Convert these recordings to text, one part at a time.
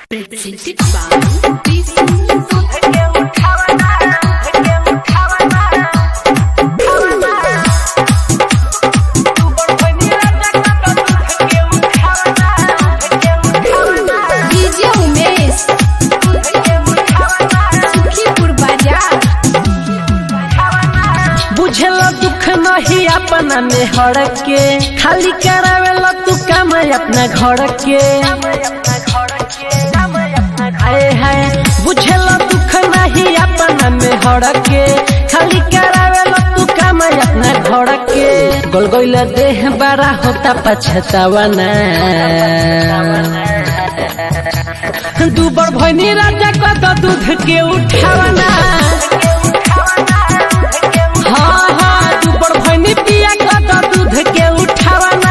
Presented by Peace DJ Umesh Sukhipur बाजार बुझेला दुख नहीं अपना में हड़ के खाली करावेला तू काम अपना घर के आए हाय बुझेला दुख नहीं अपना में हड़ के खाली करावेला तू काम अपना घर के गोल गोल देह बड़ा होता पछतावा ना दूबर भैनी राजा कद दूध के उठावना हाँ हाँ दूबर भैनी पिया कद दूध के उठावना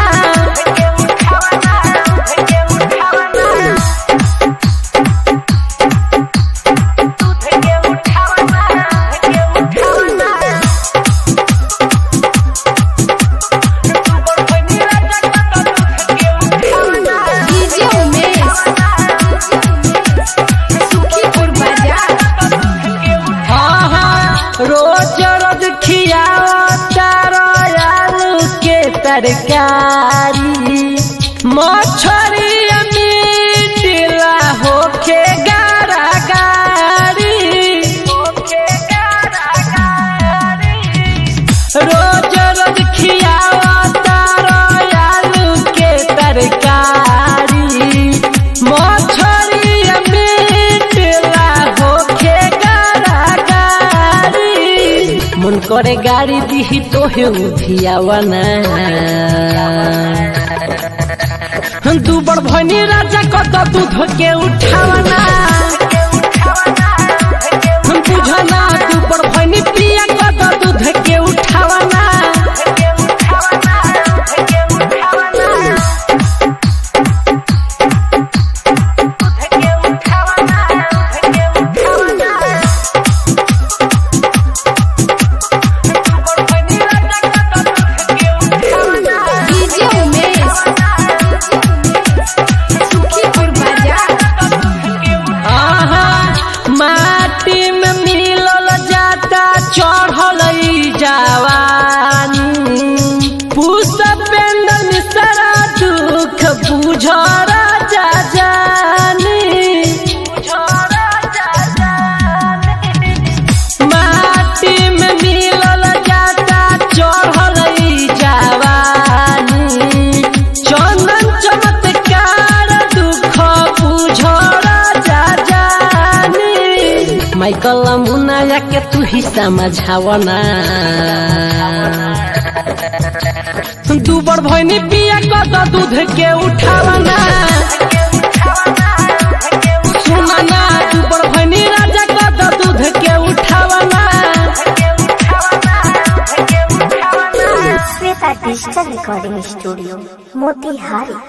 DJ उमेश सुखीपुर बाजार हाँ हाँ रोज रोज खियावता आलू के तरकारी मछरी मीटिला होखे गारा गारी रोज रोज खियावता आलू के तरकारी मछरी मीटिला होखे गारा गारी मन करे गाड़ी दिही तोहे उधियावना तू बड़ भनी राजा कत दूध के उठावना हम बुझना तू बड़ भनी पिया कत दूध के उठावना DJ उमेश सुखीपुर बाजार आहा माटी में मिलल जाता चढ़ल ई जवानी पुष पेंडल सारा दुख बुझ राजा जानी माटी में मिलल जाता चढ़ल ई जवानी चंदन चमत्कार दुख बुझ राजा जानी माइकल मुनाया के तू ही समझावना तू बड़ भैनी पिया कद दूध के उठावना सुनना तू बड़ भैनी राजा कद दूध के उठावना Shweta digital recording studio Motihari